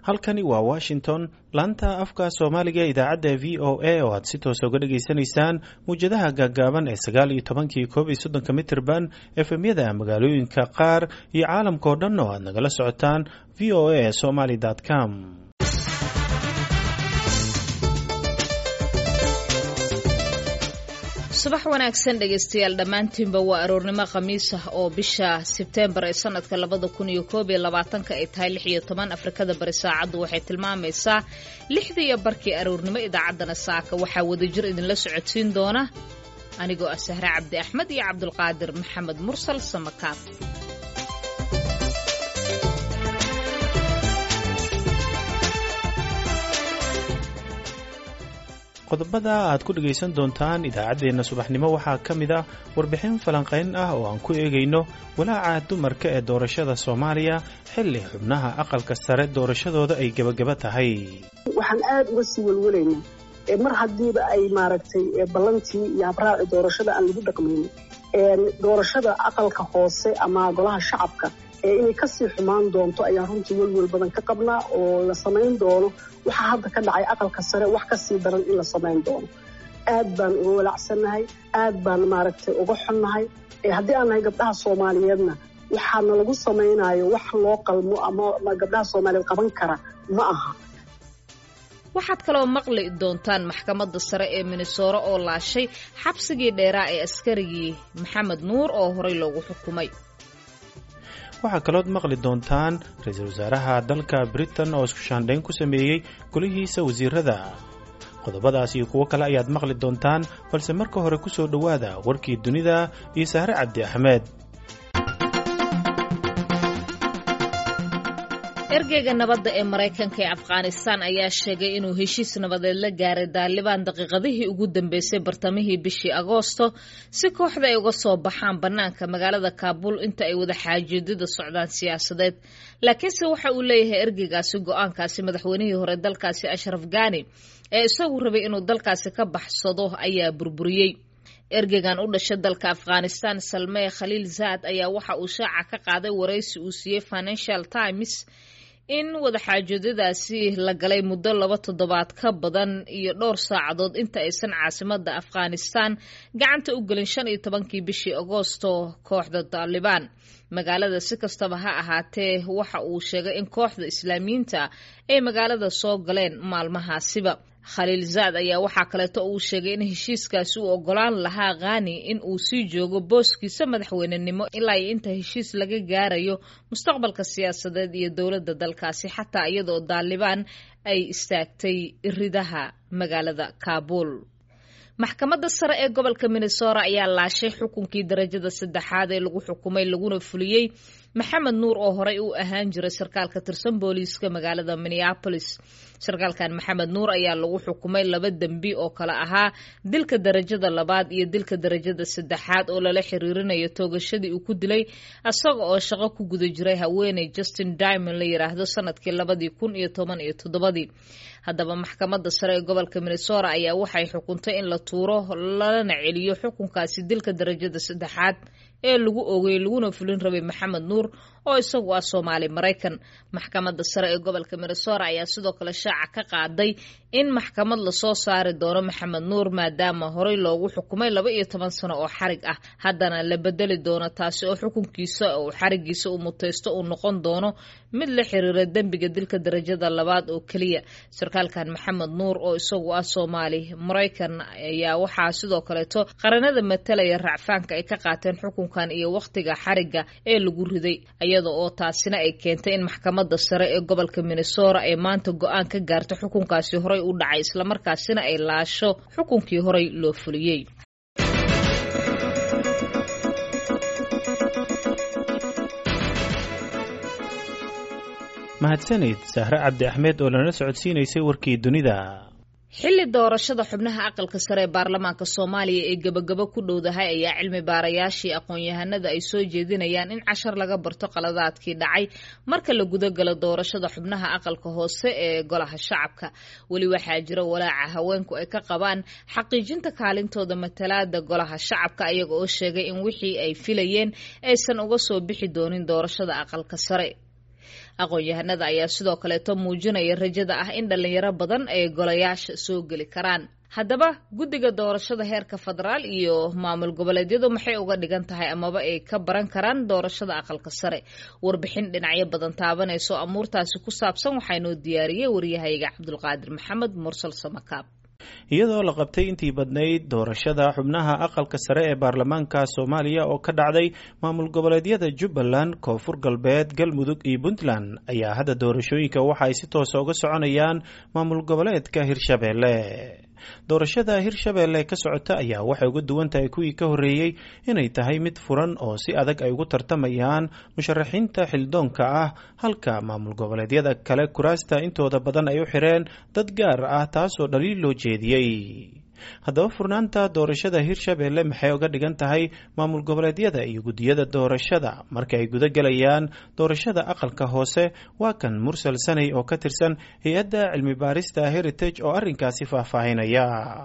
halkani waa washington laanta afka soomaaliga idaacadda v o a oo aad si toosa uga dhagaysanaysaan muwjadaha gaagaaban ee sagaal iyo tobankii koob iyo soddonka mitirban efemyada magaalooyinka qaar iyo caalamkao dhan oo aad nagala socotaan v o a somaly com subax wanaagsan dhegaystayaal dhammaantiinba waa aroornimo khamiis ah oo bisha sebteembar ee sanadka labada kun iyo koob iyo labaatanka ay tahay lix iyo toban afrikada bari saacaddu waxay tilmaamaysaa lixda iyo barkii aroornimo idaacaddana saaka waxaa wadajir idinla socodsiin doona anigoo ah sahre cabdi axmed iyo cabdulqaadir maxamed mursal samakaab qodobada aad ku dhegaysan doontaan idaacaddeenna subaxnimo waxaa ka mid ah warbixin falanqayn ah oo aan ku eegayno walaaca dumarka ee doorashada soomaaliya xilli xubnaha aqalka sare doorashadooda ay gebagaba tahay waxaan aad uga sii welwelaynaa mar haddiiba ay maaragtay ballantii iyo habraaci doorashada aan lagu dhaqmaynin doorashada aqalka hoose ama golaha shacabka ee inay kasii xumaan doonto ayaan runtii welwel badan ka qabnaa oo la samayn doono waxaa hadda ka dhacay aqalka sare wax kasii daran in la samayn doono aad baan uga walacsannahay aad baan maaragtay uga xunnahay haddii aan nahay gabdhaha soomaaliyeedna waxaana lagu samaynayo wax loo qalmo ama gabdhaha soomaaliyeed qaban kara ma aha waxaad kaloo maqli doontaan maxkamadda sare ee minnesooro oo laashay xabsigii dheeraa ee askarigii maxamed nuur oo horey loogu xukumay waxaa kalood maqli doontaan ra-iisul wasaaraha dalka britain oo isku shaandhayn ku sameeyey golihiisa wasiirada qodobadaas iyo kuwo kale ayaad maqli doontaan balse marka hore ku soo dhowaada warkii dunida iyo sahre cabdi axmed ergeyga nabadda ee maraykanka ee afghanistan ayaa sheegay inuu heshiis nabadeed la gaaray daalibaan daqiiqadihii ugu dambeysay bartamihii bishii agoosto si kooxda ay uga soo baxaan bannaanka magaalada kaabul inta ay wada xaajoodida socdaan siyaasadeed laakiinse waxa uu leeyahay ergeygaasi go-aankaasi madaxweynihii hore dalkaasi ashraf gani ee isagu rabay inuu dalkaasi ka baxsado ayaa burburiyey ergeygan u dhashay dalka afghanistan salmee khaliil zaad ayaa waxa uu shaaca ka qaaday waraysi uu siiyey financial times in wadaxaajoodadaasi la galay muddo laba toddobaad ka badan iyo dhowr saacadood inta aysan caasimada afghanistan gacanta u gelin shan iyo tobankii bishii agoosto kooxda taalibaan magaalada si kastaba ha ahaatee waxa uu sheegay in kooxda islaamiyiinta ay magaalada soo galeen maalmahaasiba khaliil zaad ayaa waxaa kaleeto uu sheegay in heshiiskaasi uu ogolaan lahaa khani in uu sii joogo booskiisa madaxweynenimo ilaa iyo inta heshiis laga gaarayo mustaqbalka siyaasadeed iyo dowladda dalkaasi xataa iyadoo daalibaan ay istaagtay ridaha magaalada kaabul maxkamadda sare ee gobolka minnesora ayaa laashay xukunkii darajada saddexaad ee lagu xukumay laguna fuliyey maxamed nuur oo horey u ahaan jiray sarkaal ka tirsan booliiska magaalada minneapolis sarkaalkan maxamed nuur ayaa lagu xukumay laba dembi oo kale ahaa dilka darajada labaad iyo dilka darajada saddexaad oo lala xiriirinayo toogashadii uu ku dilay isaga oo shaqo ku guda jiray haweeney justin dimond la yidhaahdo sanadkii labadii kun iyo toban iyo toddobadii haddaba maxkamadda sare ee gobolka minnesora ayaa waxay xukuntay in la tuuro lalana celiyo xukunkaasi dilka darajada saddexaad ee lagu oogay laguna fulin rabay maxamed nuur oo isagu ah soomaali maraykan maxkamadda sare ee gobolka minnesora ayaa sidoo kale shaaca ka qaaday in maxkamad lasoo saari doono maxamed nuur maadaama horey loogu xukumay laba iyo toban sano oo xarig ah haddana la bedeli doono taasi oo xukunkiisa uu xarigiisa uu mutaysto uu noqon doono mid la xiriira dembiga dilka darajada labaad oo keliya sarkaalkan maxamed nuur oo isagu ah soomaali maraykan ayaa waxaa sidoo kaleeto qaranada matalaya racfaanka ay ka qaateen xukunkan iyo wakhtiga xariga ee lagu riday iyada oo taasina ay keentay in maxkamadda sare ee gobolka minnesora ay maanta go-aan ka gaarto xukunkaasi horey u dhacay islamarkaasina ay laasho xukunkii horey loo fuliyey mahadsanid sahre cabdi axmed oo lana socodsiinaysay warkii dunida xilli doorashada xubnaha aqalka sare ee baarlamaanka soomaaliya ee gebagabo ku dhowdahay ayaa cilmi baarayaashii aqoon-yahanada ay soo jeedinayaan in cashar laga barto qaladaadkii dhacay marka la gudagalo doorashada xubnaha aqalka hoose ee golaha shacabka weli waxaa jira walaaca haweenku ay ka qabaan xaqiijinta kaalintooda matalaada golaha shacabka ayaga oo sheegay in wixii ay filayeen aysan uga soo bixi doonin doorashada aqalka sare aqoon-yahanada ayaa sidoo kaleeto muujinaya rajada ah in dhalinyaro badan ay golayaasha soo geli karaan haddaba guddiga doorashada heerka federaal iyo maamul goboleedyadu maxay uga dhigan tahay amaba ay ka baran karaan doorashada aqalka sare warbixin dhinacyo badan taabanayso amuurtaasi ku saabsan waxaa inoo diyaariyey waryahayga cabdulqaadir maxamed mursal samakaab iyadoo la qabtay intii badnayd doorashada xubnaha aqalka sare ee baarlamaanka soomaaliya oo ka dhacday maamul goboleedyada jubbaland koonfur galbeed galmudug iyo puntland ayaa hadda doorashooyinka waxa ay si toosa uga soconayaan maamul goboleedka hirshabeelle doorashada hirshabeelle ka socota ayaa waxay uga duwan tahay kuwii ka horreeyey inay tahay mid furan oo si adag ay ugu tartamayaan musharaxiinta xildoonka ah halka maamul goboleedyada kale kuraasta intooda badan ay u xireen dad gaar ah taasoo dhaliil loo jeediyey haddaba furnaanta doorashada hirshabeelle maxay uga dhigan tahay maamul goboleedyada iyo guddiyada doorashada marka ay guda gelayaan doorashada aqalka hoose waa kan mursal sanay oo ka tirsan hay-adda cilmi baarista heritage oo arrinkaasi faahfaahinaya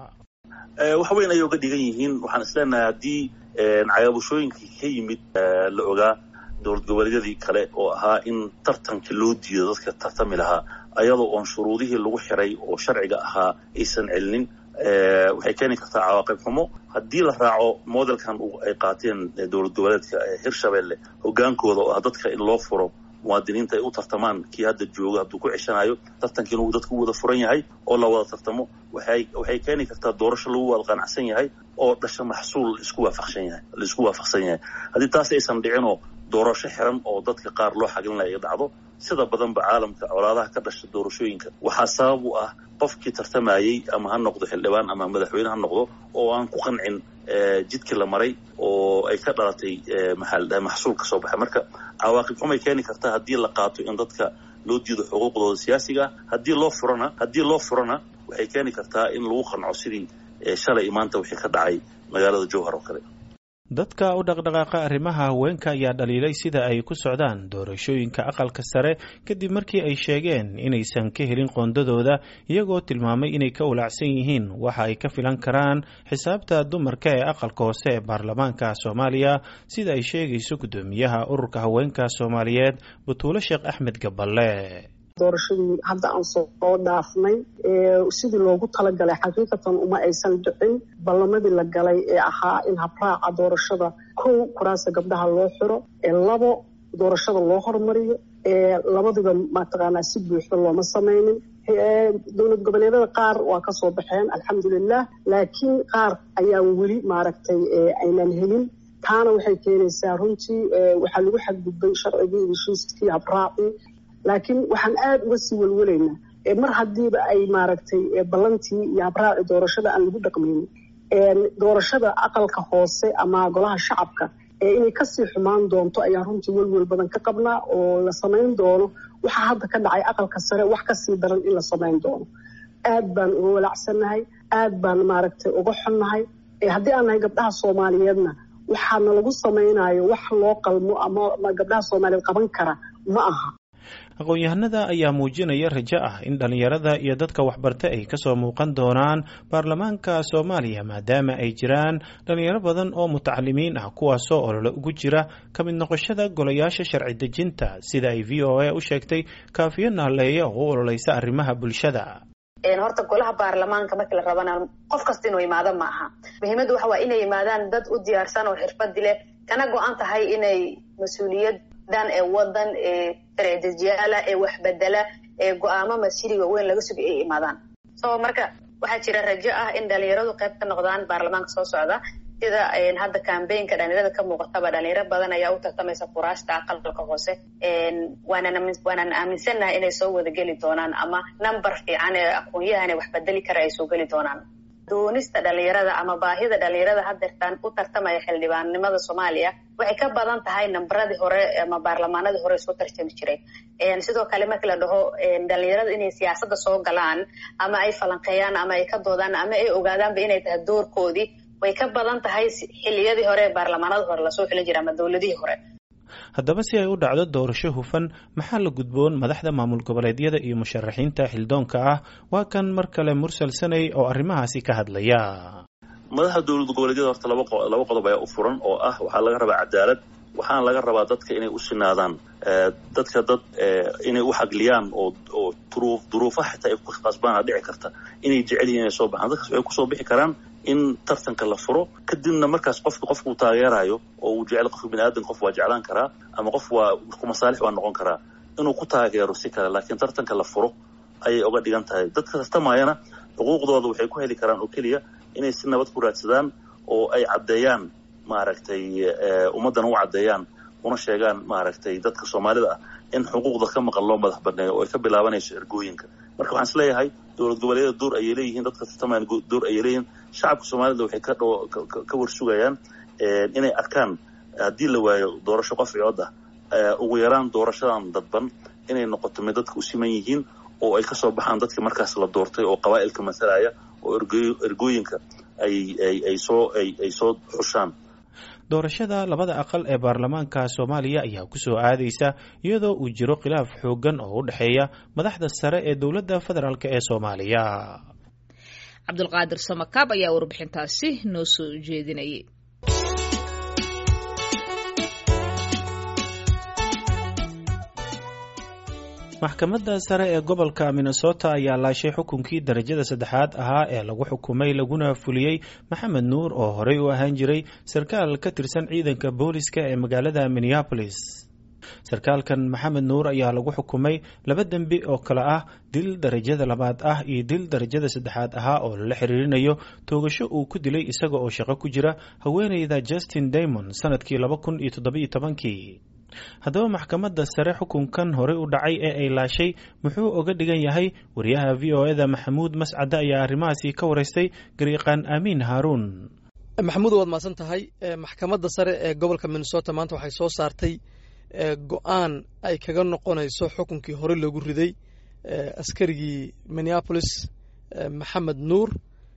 wax weyn ayay uga dhigan yihiin waxaan isleenahay haddii cagaabashooyinkii ka yimid la ogaa dowlad goboleedyadii kale oo ahaa in tartanka loo diido dadka tartami lahaa ayadoo oon shuruudihii lagu xiray oo sharciga ahaa aysan celinin waxay keeni kartaa cawaaqib xumo haddii la raaco modelkan ay qaateen dowlad goboleedka hirshabelle hogaankooda oo ah dadka in loo furo muwaadiniinta ay u tartamaan kii hadda jooga hadduu ku ceshanayo tartankiina uu dadku wada furan yahay oo la wada tartamo waxay waxay keeni kartaa doorasho lagu wada qanacsan yahay oo dhasha maxsuul laisku waafaqsan yahay laisku waafaqsan yahay haddii taas aysan dhicinoo doorasho xiran oo dadka qaar loo xaglinayo ay dhacdo sida badanba caalamka colaadaha ka dhasha doorashooyinka waxaa sabab u ah qofkii tartamayey ama ha noqdo xildhibaan ama madaxweyne ha noqdo oo aan ku qancin jidkii la maray oo ay ka dhalatay maxaa maxsuul ka soo baxay marka cawaaqib xumay keeni kartaa haddii la qaato in dadka loo diido xuquuqdooda siyaasiga haddii loo furana haddii loo furana waxay keeni kartaa in lagu qanco sidii shalay maanta wixii ka dhacay magaalada jowhar oo kale dadka u dhaqdhaqaaqa arrimaha haweenka ayaa dhaliilay sida ay ku socdaan doorashooyinka aqalka sare kadib markii ay sheegeen inaysan ka helin qoondadooda iyagoo tilmaamay inay ka walaacsan yihiin waxa ay ka filan karaan xisaabta dumarka ee aqalka hoose ee baarlamaanka soomaaliya sida ay sheegayso guddoomiyaha ururka haweenka soomaaliyeed butuulo sheekh axmed gaballe doorashadii hadda aan soo dhaafnay sidii loogu talagalay xaqiiqatan uma aysan dhicin ballamadii la galay ee ahaa in habraaca doorashada kow kuraasta gabdhaha loo xiro labo doorashada loo hormariyo labadiba mataqaanaa si buuxda looma samaynin dowlad goboleedyada qaar waa kasoo baxeen alxamdulilah laakiin qaar ayaan weli maaragtay aynan helin taana waxay keenaysaa runtii waxaa lagu xadgudbay sharcigii iyo heshiiskii habraacii laakiin waxaan aada uga sii welwelaynaa mar haddiiba ay maaragtay ballantii iyo habraaci doorashada aan lagu dhaqmaynin doorashada aqalka hoose ama golaha shacabka inay kasii xumaan doonto ayaa runtii welwel badan ka qabnaa oo la samayn doono waxaa hadda ka dhacay aqalka sare wax kasii daran in la samayn doono aad baan uga walaacsannahay aad baan maaragtay uga xunnahay haddii aan nahay gabdhaha soomaaliyeedna waxaana lagu samaynayo wax loo qalmo ama gabdhaha soomaaliyeed qaban kara ma aha aqoon-yahanada ayaa muujinaya rajo ah in dhallinyarada iyo dadka waxbarta ay kasoo muuqan doonaan baarlamaanka soomaaliya maadaama ay jiraan dhallinyaro badan oo mutacalimiin ah kuwaasoo olole ugu jira ka mid noqoshada golayaasha sharci dejinta sida ay v o a u sheegtay kaafiyo naaleeye oo u ololeysa arrimaha bulshada horta golaha baarlamaanka markii la rabana qof kasta inuu imaado ma aha muhiimaddu waxa waa inay yimaadaan dad u diyaarsan oo xirfadi leh kana go-an tahay inay mas-uuliyad dan ee wadan ee sharci dejiyaala ee waxbedela ee go-aamo masjiriga weyn laga sugay ay imaadaan so marka waxaa jira rajo ah in dhalinyaradu qayb ka noqdaan baarlamaanka soo socda sida hadda cambaynka dhalinyarada ka muuqataba dhalinyaro badan ayaa u tartamaysa kuraasta aqalka hoose waanaan aaminsannahay inay soo wada geli doonaan ama number fiican ee aqoon-yahane wax bedeli kara ay soo geli doonaan doonista dhalinyarada ama baahida dhalinyarada hadeertaan u tartamaya xildhibaannimada soomaaliya waxay ka badan tahay nambaradii hore ama baarlamaanadii hore soo tarjami jiray sidoo kale markii la dhaho dhalinyarada inay siyaasadda soo galaan ama ay falanqeeyaan ama ay ka doodaan ama ay ogaadaanba inay tahay doorkoodii way ka badan tahay xiliyadii hore ee baarlamaanadii hore lasoo xilin jiray ama dowladihii hore haddaba si ay u dhacdo doorasho hufan maxaa la gudboon madaxda maamul goboleedyada iyo musharaxiinta xildoonka ah waa kan mar kale mursal sanay oo arrimahaasi ka hadlaya madaxda dowlad goboleedyada horta laba qodob ayaa u furan oo ah waxaa laga rabaa cadaalad waxaana laga rabaa dadka inay u sinaadaan dadka dad inay u xagliyaan oo oo duruuf duruufaha xitaa ay ku qasbaana dhici karta inay jecel yihin inay soo baxaan dadkaas waxay kusoo bixi karaan in tartanka la furo kadibna markaas qofka qofka uu taageerayo oo uu jecel qofka bini aadan qof waa jeclaan karaa ama qof waa ku masaalix waa noqon karaa inuu ku taageero si kale laakiin tartanka la furo ayay uga dhigan tahay dadka tartamayana xuquuqdooda waxay ku heli karaan oo keliya inay si nabad ku raadsadaan oo ay caddeeyaan maaragtay ummaddan u caddeeyaan una sheegaan maaragtay dadka soomaalida ah in xuquuqda ka maqan loo madax baneeyo oo ay ka bilaabanayso ergooyinka marka waxaan is leeyahay dowlad goboleedyada door ayay leeyihiin dadka tartamayana door ayay leeyihiin shacabka soomaalida waxay ka dho ka warsugayaan inay arkaan haddii la waayo doorasho qof cood ah ugu yaraan doorashadan dadban inay noqoto mid dadka u siman yihiin oo ay kasoo baxaan dadka markaas la doortay oo qabaa'ilka masalaya oo ergooyinka ay ay ay soo ay ay soo xushaan doorashada labada aqal ee baarlamaanka soomaaliya ayaa ku soo aadaysa iyadoo uu jiro khilaaf xooggan oo u dhexeeya madaxda sare ee dowladda federaalk ee soomaaliya cabdulqaadir samakaab ayaa warbixintaasi noo soo jeedinayay maxkamadda sare ee gobolka minnesota ayaa laashay xukunkii darajada saddexaad ahaa ee lagu xukumay laguna fuliyey maxamed nuur oo horey u ahaan jiray sarkaal ka tirsan ciidanka booliska ee magaalada minneapolis sarkaalkan maxamed nuur ayaa lagu xukumay laba dembi oo kale ah dil darajada labaad ah iyo dil darajada saddexaad ahaa oo lala xiriirinayo toogasho uu ku dilay isaga oo shaqo ku jira haweeneyda justin daymond sanadkii laba kun iyo toddobiyo tobankii haddaba maxkamadda sare xukunkan horey u dhacay ee ay laashay muxuu oga dhigan yahay wariyaha v o eda maxamuud mascade ayaa arrimahaasi ka waraystay garyaqaan aamiin haaruun maxamuud waad mahadsan tahay maxkamadda sare ee gobolka minnesota maanta waxay soo saartay go-aan ay kaga noqonayso xukunkii hore loogu riday askarigii minneapolis maxamed nuur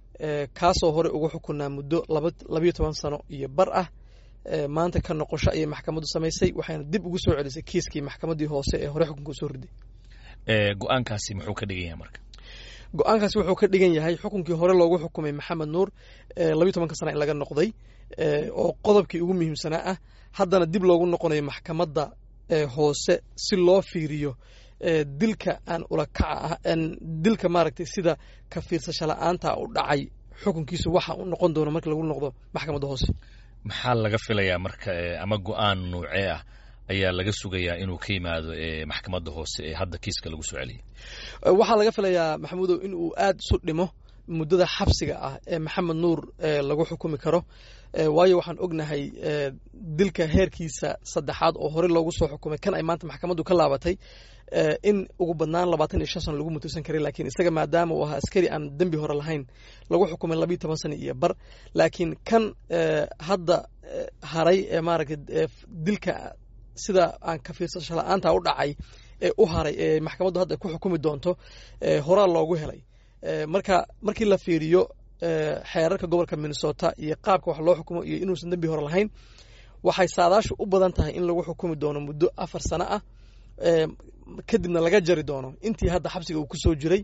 kaasoo hore ugu xukunaa muddo labayo toban sano iyo bar ah maanta ka noqosho ayay maxkamaddu samaysay waxayna dib ugu soo celisay kiiskii maxkamaddii hoose ee hore xukunka usoo riday go-aankaasi muxuu ka dhigan yahay marka go-aankaasi wuxuu ka dhigan yahay xukunkii hore loogu xukumay maxamed nuur labayo tobanka sana in laga noqday oo qodobkii ugu muhiimsanaa ah haddana dib loogu noqonayo maxkamadda hoose si loo fiiriyo dilka aan ulakaca ah dilka maaragtay sida ka fiirsasho la-aanta u dhacay xukunkiisu waxa uu noqon doono markii lagu noqdo maxkamadda hoose maxaa laga filayaa marka ama go-aan nuucee ah ayaa laga sugayaa inuu ka yimaado maxkamadda hoose ee hadda kiiska lagu soo celiyay waxaa laga filayaa maxamuudow in uu aada isu dhimo muddada xabsiga ah ee maxamed nuur lagu xukumi karo waayo waxaan ognahay dilka heerkiisa saddexaad oo horey loogu soo xukumay kan ay maanta maxkamaddu ka laabatay in ugu badnaan labaatan iyo shan sano lagu mutaysan karay laakiin isaga maadaama uu ahaa askari aan dembi hore lahayn lagu xukumay labayo toban sano iyo bar laakiin kan hadda haray ee maaragtay dilka sida aan ka fiirsasho la-aanta u dhacay ee u haray ee maxkamaddu hadda ku xukumi doonto horaa loogu helay marka markii la fiiriyo xeerarka gobolka minnesota iyo qaabka wax loo xukumo iyo inuusan dembi hore lahayn waxay saadaashu u badan tahay in lagu xukumi doono muddo afar sano ah kadibna laga jari doono intii hadda xabsiga uu ku soo jiray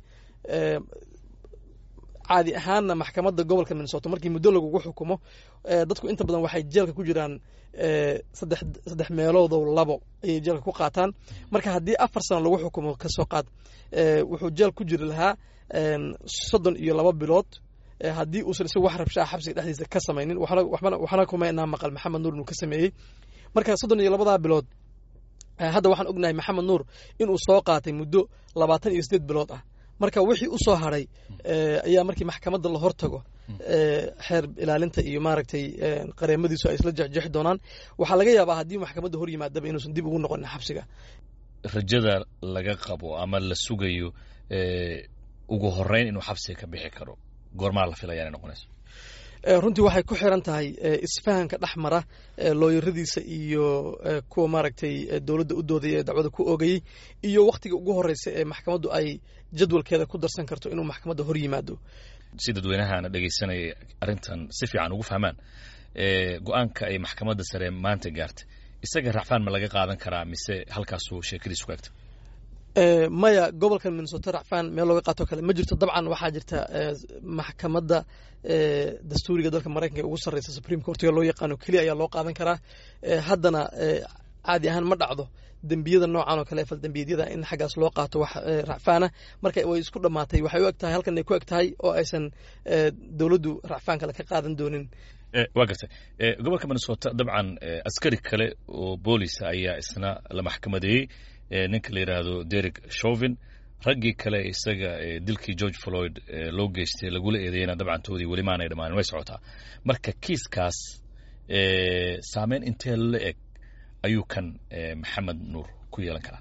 caadi ahaanna maxkamadda gobolka minnesota markii muddo lagugu xukumo dadku inta badan waxay jeelka ku jiraan saddex saddex meeloodow labo ayay jeelka ku qaataan marka haddii afar sano lagu xukumo kasoo qaad wuxuu jeel ku jiri lahaa soddon iyo laba bilood haddii uusan isagu wax rabshaa xabsiga dhexdiisa ka samaynin waxna kuma inaa maqal maxamed nuur inuu ka sameeyey marka soddon iyo labadaa bilood hadda waxaan ognahay maxamed nuur inuu soo qaatay muddo labaatan iyo siddeed bilood ah marka wixii u soo haray ayaa markii maxkamadda la hortago xeer ilaalinta iyo maaragtay qareemadiisu ay isla jexjeexi doonaan waxaa laga yaabaa haddii maxkamadda hor yimaadaba inuusan dib ugu noqonin xabsiga rajada laga qabo ama la sugayo ugu horeyn inuu xabsiga ka bixi karo goormaa la filaya inay noqonayso runtii waxay ku xiran tahay isfahanka dhex mara looyaradiisa iyo kuwa maaragtay dowladda u doodaya ee dacwada ku oogayey iyo wakhtiga ugu horeysa ee maxkamaddu ay jadwalkeeda ku darsan karto inuu maxkamadda hor yimaado si dadweynahaana dhegaysanaya arrintan si fiican ugu fahmaan go-aanka ay maxkamadda sare maanta gaartay isaga racfaan ma laga qaadan karaa mise halkaasuu sheekadiisu kaagta maya gobolka minnesota racfaan meel looga qaato kale ma jirto dabcan waxaa jirta maxkamadda dastuuriga dalka maraykanka ee ugu sarreysa supreme courtiga loo yaqaano keliya ayaa loo qaadan karaa haddana caadi ahaan ma dhacdo dembiyada noocan oo kale ee faldembiyeedyada in xaggaas loo qaato wax racfaana marka way isku dhammaatay waxay u eg tahay halkan ay ku eg tahay oo aysan dowladdu racfaan kale ka qaadan doonin waa gartay gobolka minnesota dabcan askari kale oo boolisa ayaa isna la maxkamadeeyey ninka la yidhaahdo derek shovin raggii kale isaga dilkii george floyd loo geystay lagula eedeeyena dabcan toodii weli maanay dhammaanin way socotaa marka kiiskaas saameyn intee la eg ayuu kan maxamed nuur ku yeelan karaa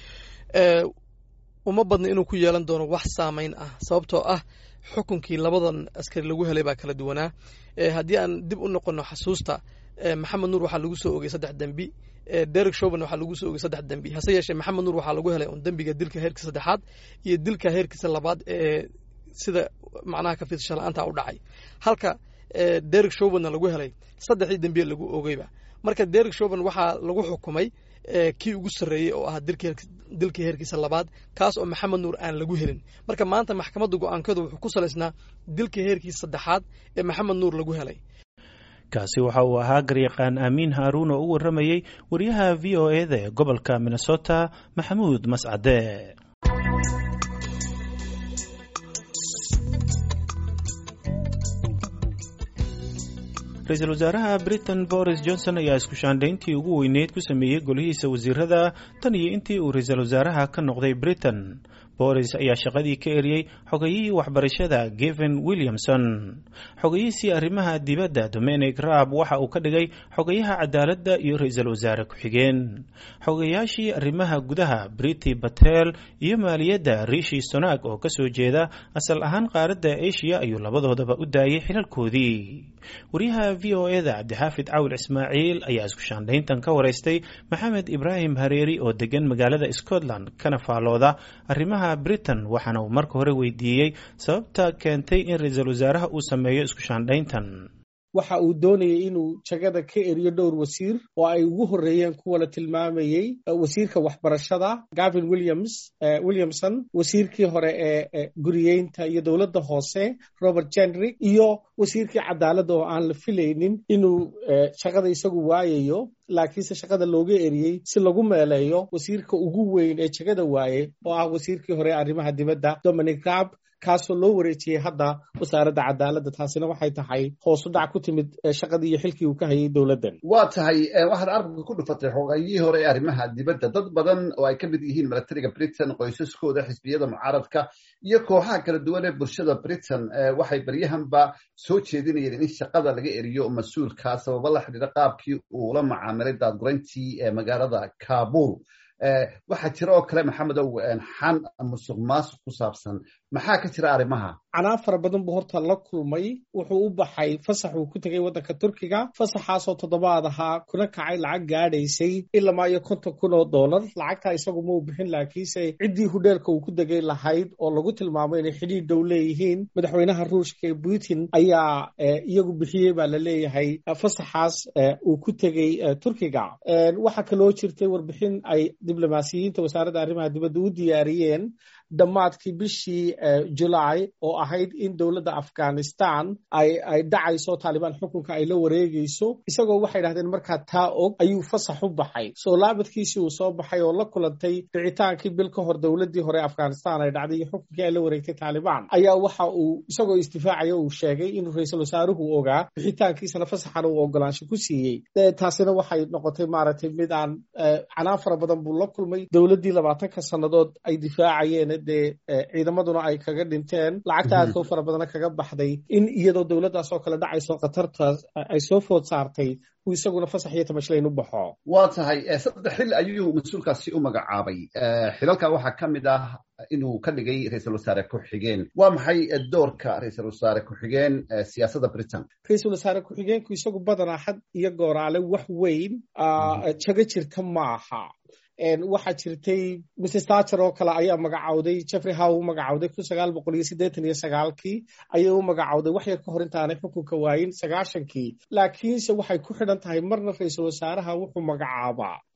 uma badna inuu ku yeelan doono wax saameyn ah sababtoo ah xukunkii labadan askari lagu helay baa kala duwanaa haddii aan dib u noqono xasuusta maxamed nuur waxaa lagu soo ogay saddex dembi derek shoban waxaa lagu soo ogay saddex dembi hase yeeshee maxamed nuur waxaa lagu helay un dembiga dilka heerkiisa saddexaad iyo dilka heerkiisa labaad ee sida macnaha ka fiidsasha la-aanta u dhacay halka derek shobanna lagu helay saddexdii dembiye lagu ogeyba marka derek shoban waxaa lagu xukumay kii ugu sarreeyey oo ahaa dilkii heerkiisa labaad kaas oo maxamed nuur aan lagu helin marka maanta maxkamadda go-aankeedu wuxuu ku salaysnaa dilkii heerkiisa saddexaad ee maxamed nuur lagu helay kaasi waxa uu ahaa garyaqaan aamiin haaruun oo u warramayey wariyaha v o e da ee gobolka minnesota maxamuud mascade ra-iisul wasaaraha britain boris johnson ayaa isku shaandhayntii ugu weyneyd ku sameeyey golihiisa wasiirada tan iyo intii uu ra-iisul wasaaraha ka noqday britain boris ayaa shaqadii ka eriyey xogayihii waxbarashada geven williamson xogayihiisii arrimaha dibadda dominic raab waxa uu ka dhigay xogayaha cadaaladda iyo ra-iisul wasaare ku-xigeen xogayaashii arrimaha gudaha briti batel iyo maaliyadda rishi sonak oo kasoo jeeda asal ahaan qaaradda asia ayuu labadoodaba u daayay xilalkoodii wariyaha v o e da cabdixaafid cawil ismaaciil ayaa isku shaandhayntan ka waraystay maxamed ibraahim hareeri oo degan magaalada scotland kana faalooda arrimaha britain waxaana uu marka hore weydiiyey sababta keentay in ra-iisul wasaaraha uu sameeyo isku shaandhayntan waxa uu doonayay inuu jagada ka eriyo dhowr wasiir oo ay ugu horreeyeen kuwa la tilmaamayey wasiirka waxbarashada gavin williams williamson wasiirkii hore ee guriyeynta iyo dowladda hoose robert jenrick iyo wasiirkii cadaaladda oo aan la filaynin inuu shaqada isagu waayayo laakiinse shaqada looga eriyey si lagu meeleeyo wasiirka ugu weyn ee jagada waaye oo ah wasiirkii hore arrimaha dibadda dominic raab kaasoo loo wareejiyey hadda wasaaradda cadaaladda taasina waxay tahay hoosu dhac ku timid shaqadii iyo xilkii uu ka hayay dowladdan waa tahay waxaad arabka ku dhufatay xogayihii hore ee arrimaha dibadda dad badan oo ay ka mid yihiin milatariga britain qoysaskooda xisbiyada mucaaradka iyo kooxaha kala duwan ee bulshada britain waxay baryahanba soo jeedinayeen in shaqada laga eriyo mas-uulka sababo la xidhiira qaabkii uu la macaamilay daadgureyntii ee magaalada kabul waxaa jira oo kale maxamedow xan musuq maasuq ku saabsan maxaa ka jira arrimaha canaa fara badan buu horta la kulmay wuxuu u baxay fasax uu ku tegay waddanka turkiga fasaxaasoo toddobaad ahaa kuna kacay lacag gaadhaysay ilamaa iyo konton kun oo dollar lacagtaa isagu ma u bixin laakiinse ciddii hudheelka uu ku degay lahayd oo lagu tilmaamo inay xidhiir dhow leeyihiin madaxweynaha ruushka ee putin ayaa iyagu bixiyey baa la leeyahay fasaxaas uu ku tegey turkiga waxaa kaloo jirtay warbixin ay diblomaasiyiinta wasaaradda arrimaha dibadda u diyaariyeen dhammaadkii bishii julaay oo ahayd in dowladda afghanistan ay ay dhacayso taalibaan xukunka ay la wareegayso isagoo waxay dhahdeen markaa taa og ayuu fasax u baxay soo laabadkiisii uu soo baxay oo la kulantay dhicitaankii bil ka hor dowladdii hore afghanistan ay dhacday iyo xukunkii ay la wareegtay taalibaan ayaa waxa uu isagoo istifaacaya uu sheegay inuu ra-iisul wasaaruhu ogaa bixitaankiisana fasaxan uu ogolaansho ku siiyey taasina waxay noqotay maaragtay mid aan canaan fara badan buu la kulmay dowladdii labaatanka sannadood ay difaacayeen dee ciidamaduna ay kaga dhinteen lacagta aadka u fara badana kaga baxday in iyadoo dowladdaas oo kale dhacayso khatartaas ay soo food saartay uu isaguna fasax iyo tamashlayn u baxo waa tahay saddex xil ayuu mas-uulkaasi u magacaabay xilalka waxaa ka mid ah inuu ka dhigay ra-iisul wasaare ku-xigeen waa maxay doorka ra-iisul wasaare ku-xigeen siyaasadda britain ra-iisul wasaare ku-xigeenku isagu badanaa had iyo gooraale wax weyn jago jirta maaha waxaa jirtay mrs thatcher oo kale ayaa magacawday jeffrey how u magacawday kun sagaal boqol iyo siddeetan iyo sagaalkii ayay u magacawday wax yar ka hor intaanay xukunka waayin sagaashankii laakiinse waxay ku xidhan tahay marna ra-iisul wasaaraha wuxuu magacaabaa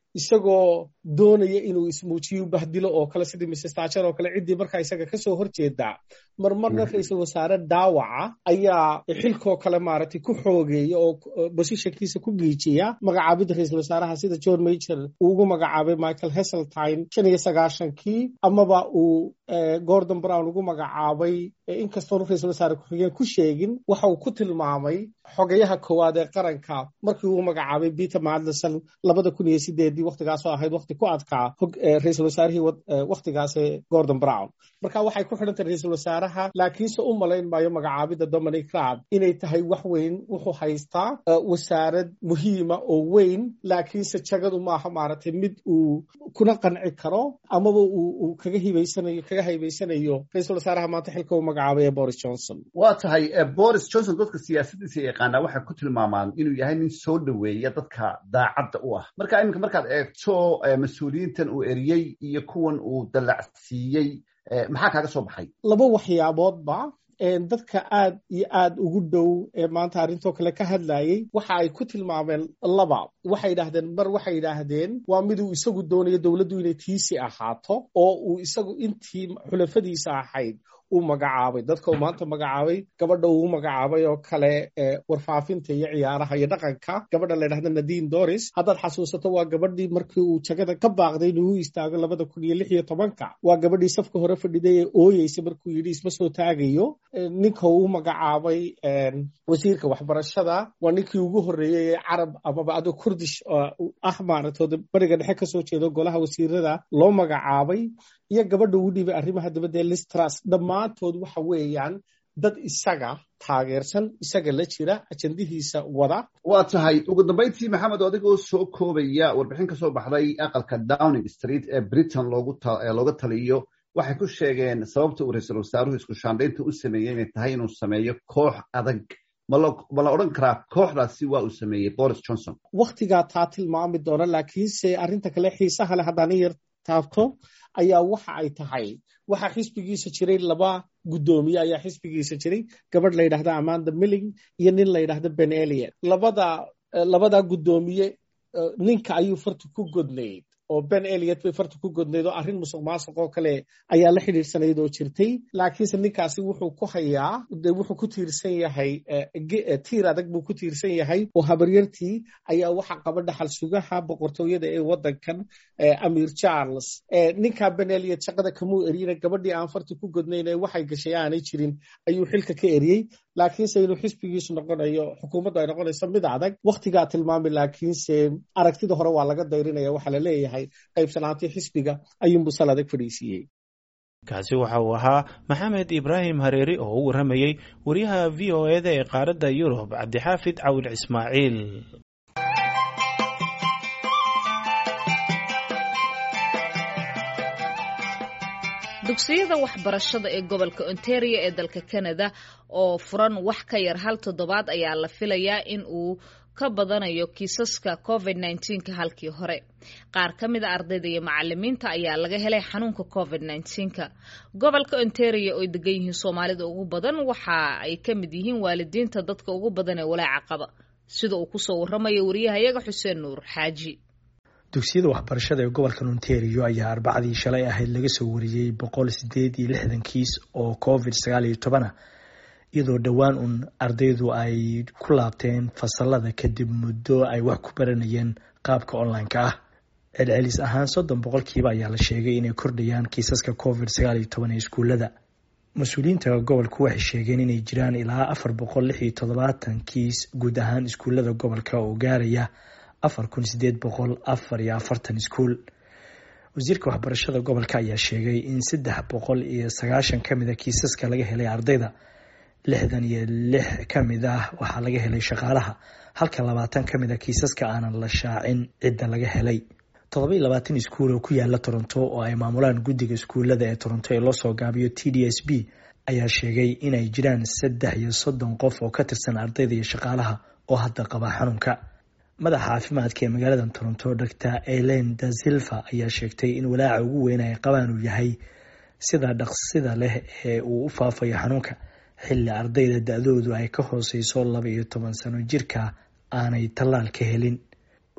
isagoo doonaya inuu ismuujiyo bahdilo oo kale sidii mrs tacher oo kale ciddii markaa isaga kasoo horjeedaa marmarna ra-iisul wasaare daawaca ayaa xilkoo kale maaragtay ku xoogeeya oo bosishankiisa ku giijiya magacaabidda ra-iisul wasaaraha sida john major uu ugu magacaabay michael heseltine shan iyo sagaashankii amaba uu gordon brown ugu magacaabay inkastoonu ra-iisul wasaare ku-xigeen ku sheegin waxa uu ku tilmaamay xogayaha koowaad ee qaranka markii uu magacaabay peter madlison labada kun iyo sideedii waktigaasoo ahayd wakti ku adkaa ra-iisul wasaarihii waktigaase gordon brown marka waxay ku xidhantay ra-iisul wasaaraha laakiinse u malayn maayo magacaabidda dominic raab inay tahay wax weyn wuxuu haystaa wasaarad muhiima oo weyn laakiinse jagadu maaha maaragtay mid uu kuna qanci karo amaba uu kaga hibaysanayo kaga haybaysanayo ra-iisul wasaaraha maanta xilka uu magacaabay ee boris johnson waa tahay boris johnson dadka siyaasadiisa yaqaanaa waxay ku tilmaamaan inuu yahay nin soo dhoweeya dadka daacadda u ah marka iminka markaad eegto mas-uuliyiintan uu eriyey iyo kuwan uu dallacsiiyey maxaa kaaga soo baxay laba waxyaaboodba dadka aad iyo aad ugu dhow ee maanta arrintoo kale ka hadlayey waxa ay ku tilmaameen laba waxay yidhaahdeen mar waxay yidhaahdeen waa miduu isagu doonayo dowladdu inay tiisi ahaato oo uu isagu intii xulafadiisa ahayd uu magacaabay dadka uu maanta magacaabay gabadha uu magacaabay oo kale warfaafinta iyo ciyaaraha iyo dhaqanka gabadha la ydhahda nadine doris haddaad xasuusato waa gabadhii markii uu jagada ka baaqday inuu u istaago labada kun iyo lix iyo tobanka waa gabadhii safka hore fadhiday ee ooyeysa markuu yidhi isma soo taagayo ninka uu magacaabay wasiirka waxbarashada waa ninkii ugu horreeyey ee carab amaba adoo kurdish ah maaragtooda bariga dhexe kasoo jeedo golaha wasiirada loo magacaabay iyo gabadha ugu dhibay arrimaha dibadda ee listras dhammaantood waxa weeyaan dad isaga taageersan isaga la jira ajandihiisa wada waa tahay ugu dambayntii maxamed adigoo soo koobaya warbixin ka soo baxday aqalka downing street ee britain looga taliyo waxay ku sheegeen sababta uu ra-iisul wasaaruhu isku shaandhaynta u sameeyey inay tahay inuu sameeyo koox adag ma la odhan karaa kooxdaasi waa uu sameeyey boris johnson wakhtigaa taa tilmaami doona laakiinse arrinta kale xiisaha leh haddaan in yar taabto ayaa waxa ay tahay waxaa xisbigiisa jiray laba guddoomiye ayaa xisbigiisa jiray gabadh la yidhahda amanda milling iyo nin la yidhahda ben eliot labada labada guddoomiye ninka ayuu farta ku godnayd oo ben eliot bay farta ku godnayd oo arrin musuq maasuq oo kale ayaa la xidhiirsanayd oo jirtay laakiinse ninkaasi wuxuu ku hayaa de wuxuu ku tiirsan yahay tiir adag buu ku tiirsan yahay oo habaryartii ayaa waxa qaba dhaxal sugaha boqortooyada ee waddankan amir charles ninkaa ben eliot shaqada kamuu eriyina gabadhii aan farta ku godnayn ee waxay gashay aanay jirin ayuu xilka ka eriyey laakiinse inuu xisbigiisu noqonayo xukuumaddu ay noqonayso mid adag wakhtigaa tilmaami laakiinse aragtida hore waa laga dayrinaya waxaa la leeyahay qaybsanaantii xisbiga ayuunbuu sal adag fadhiisiiyey kaasi waxa uu ahaa maxamed ibraahim hareeri oo u warramayey wariyaha v o eda ee qaaradda yurub cabdixaafid cawil ismaaciil dugsiyada waxbarashada ee gobolka ontario ee dalka canada oo furan wax ka yar hal toddobaad ayaa la filayaa in uu ka badanayo kiisaska covid nka halkii hore qaar ka mid a ardayda iyo macalimiinta ayaa laga helay xanuunka covid nka gobolka ontario oo degan yihiin soomaalida ugu badan waxa ay ka mid yihiin waalidiinta dadka ugu badan ee walaaca qaba sida uu kusoo waramayo wariyahayaga xuseen nuur xaaji dugsiyada waxbarashada ee gobolkan ontario ayaa arbacadii shalay ahayd laga soo wariyey boqol sideed iyo lixdan kiis oo covid sagaal iyo tobanah iyadoo dhowaan uun ardaydu ay ku laabteen fasalada kadib muddo ay wax ku baranayeen qaabka online-ka ah celcelis ahaan soddon boqolkiiba ayaa la sheegay inay kordhayaan kiisaska covid sagaal iyo toban ee iskuullada mas-uuliyiinta gobolku waxay sheegeen inay jiraan ilaa afar boqol lix iyo toddobaatan kiis guud ahaan iskuullada gobolka oo gaaraya afar kun sideed boqol afar iyo afartan iskuul wasiirka waxbarashada gobolka ayaa sheegay in saddex boqol iyo sagaashan ka mid a kiisaska laga helay ardayda lixdan iyo lix ka mid ah waxaa laga helay shaqaalaha halka labaatan ka mid a kiisaska aanan la shaacin cidda laga helay toddoba iyo labaatan iskuul oo ku yaala toronto oo ay maamulaan guddiga iskuullada ee toronto ee loosoo gaabiyo t d s b ayaa sheegay inay jiraan saddex iyo soddon qof oo ka tirsan ardayda iyo shaqaalaha oo hadda qaba xanuunka madaxa caafimaadka ee magaalada toronto dor elen da silva ayaa sheegtay in walaaca ugu weyn ay qabaan uu yahay sida dhaqsida leh ee uu u faafayo xanuunka xilli ardayda da-doodu ay ka hooseyso laba iyo toban sano jirka aanay tallaal ka helin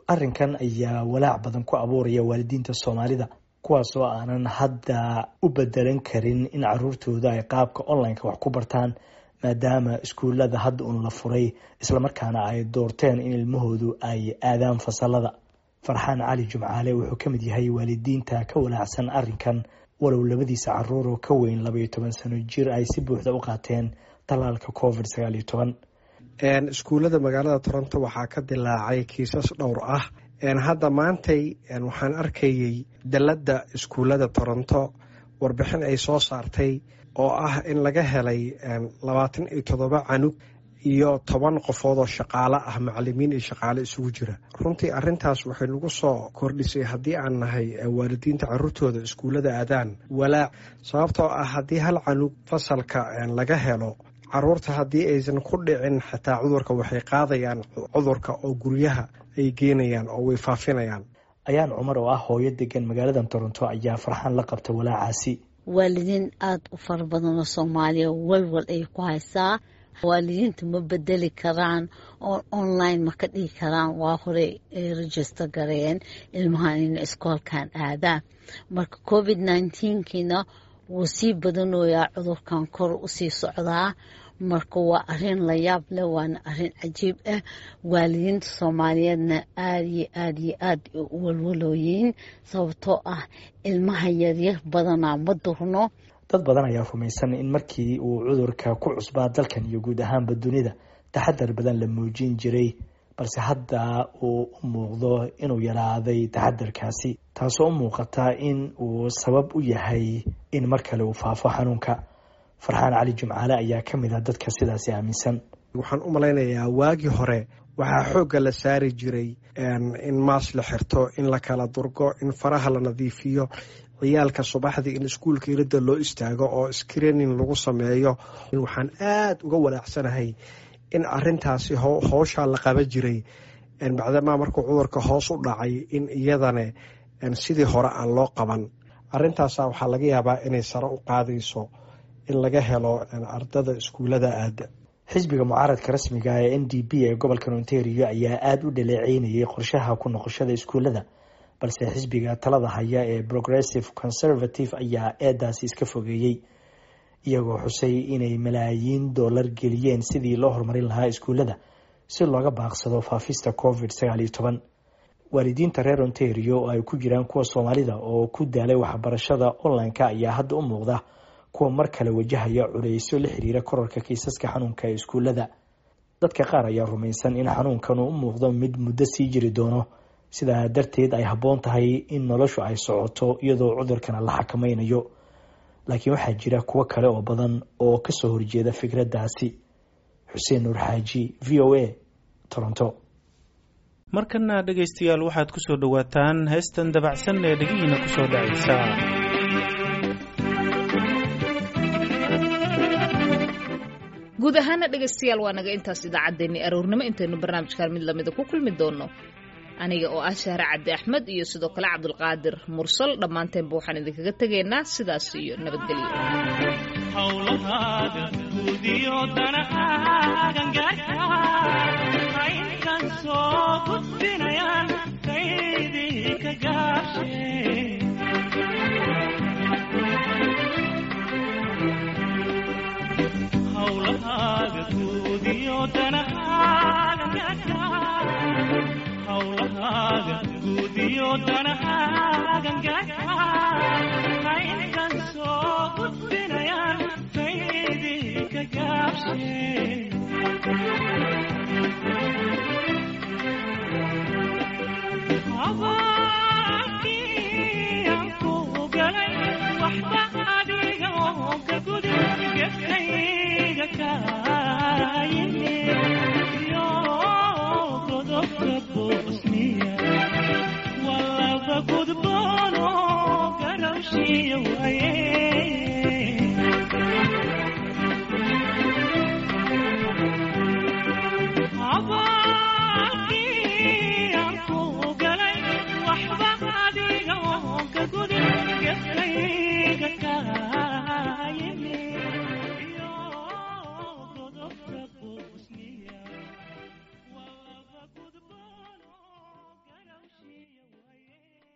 arrinkan ayaa walaac badan ku abuuraya waalidiinta soomaalida kuwaas oo aanan hadda u bedelan karin in caruurtooda ay qaabka online-ka wax ku bartaan maadaama iskuullada hadda uun la furay islamarkaana ay doorteen in ilmahoodu ay aadaan fasalada farxaan cali jumcaale wuxuu ka mid yahay waalidiinta ka walaacsan arrinkan walow labadiisa caruur oo ka weyn labaiyo toban sano jir ay si buuxda u qaateen tallaalka covid sagaal iyo toban iskuullada magaalada toronto waxaa ka dilaacay kiisas dhowr ah hadda maantay waxaan arkayay dalladda iskuullada toronto warbixin ay soo saartay oo ah in laga helay labaatan iyo toddoba canug iyo toban qofood oo shaqaale ah macalimiin iyo shaqaale isugu jira runtii arintaas waxay nagu soo kordhisay haddii aan nahay waalidiinta caruurtooda iskuullada aadaan walaac sababtoo ah haddii hal canug fasalka laga helo caruurta haddii aysan ku dhicin xitaa cudurka waxay qaadayaan cudurka oo guryaha ay geenayaan oo way faafinayaan ayaan cumar oo ah hooyo degan magaalada toronto ayaa farxaan la qabta walaacaasi waalidiin aada u fara badan oo soomaaliya walwal ay ku haysaa waalidiinta ma bedeli karaan oo online ma ka dhigi karaan waa horey ay register gareeyeen ilmahan ina iskoolkan aadaan marka covid nneteen-kiina wuu sii badanoyaa cudurkan kor usii socdaa marka waa arin la yaab leh waana arin cajiib ah waalidiinta soomaaliyeedna aada iyo aada iyo aada u walwalooyiin sababtoo ah ilmaha yaryar badanaa ma durno dad badan ayaa rumaysan in markii uu cudurka ku cusbaa dalkan iyo guud ahaanba dunida taxadar badan la muujin jiray balse hadda uu u muuqdo inuu yaraaday taxadarkaasi taasoo u muuqata in uu sabab u yahay in mar kale uu faafo xanuunka farxaan cali jumcaale ayaa ka mid ah dadka sidaasi aaminsan waxaan u malaynayaa waagii hore waxaa xoogga la saari jiray in maas la xirto in la kala durgo in faraha la nadiifiyo ciyaalka subaxdii in iskuulka iridda loo istaago oo screening lagu sameeyo waxaan aada uga walaacsanahay in arintaasi howshaa la qaban jiray bacdamaa markuu cudurka hoos u dhacay in iyadana sidii hore aan loo qaban arintaasa waxaa laga yaabaa inay sare u qaadayso in laga helo ardada iskuullada aada xisbiga mucaaradka rasmiga ee n d p ee gobolka ontario ayaa aada u dhaleeceynayay qorshaha ku noqoshada iskuullada balse xisbiga talada haya ee progressive conservative ayaa eedaasi iska fogeeyey iyagoo xusay inay malaayiin doolar geliyeen sidii loo horumarin lahaa iskuullada si looga baaqsado faafista covid sagaal iyo toban waalidiinta reer ontario oo ay ku jiraan kuwa soomaalida oo ku daalay waxbarashada online-ka ayaa hadda u muuqda kuwa mar kale wajahaya culeysyo la xiriira korarka kiisaska xanuunka ee iskuullada dadka qaar ayaa rumaysan in xanuunkan uu u muuqdo mid muddo sii jiri doono sidaa darteed ay habboon tahay in noloshu ay socoto iyadoo cudurkana la xakamaynayo laakiin waxaa jira kuwo kale oo badan oo kasoo horjeeda fikraddaasi xuseen nuur xaaji v o a toronto markana dhegaystayaal waxaad ku soo dhowaataan heestan dabacsan ee dhegihiina ku soo dhacaysa guud ahaana dhegaystayaal waa naga intaas idaacaddeenni aroornimo intaynu barnaamijkan mid lamida ku kulmi doonno aniga oo ah shahre cabdi axmed iyo sidoo kale cabdulqaadir mursal dhammaanteenba waxaan idinkaga tegaynaa sidaas iyo nabadgelyo hawlahaaga guudiyo danahaagan gaarka aynkan soo gudbinayaan kaydii ka gaashe hawlahaaga guudiyo danahaagan gaarka hawlahaaga guudiyo danahaagan gaarka aynkan soo gudbinayaan kaydii ka gaabshe habaankii aan ku galay waxba adiga oo ka gudi gefkayga kaayimi yo godobka boosniya walaba gudboono garawshiya waaye habaankii aan ku galay waxba adiga oo ka gudi gefkayga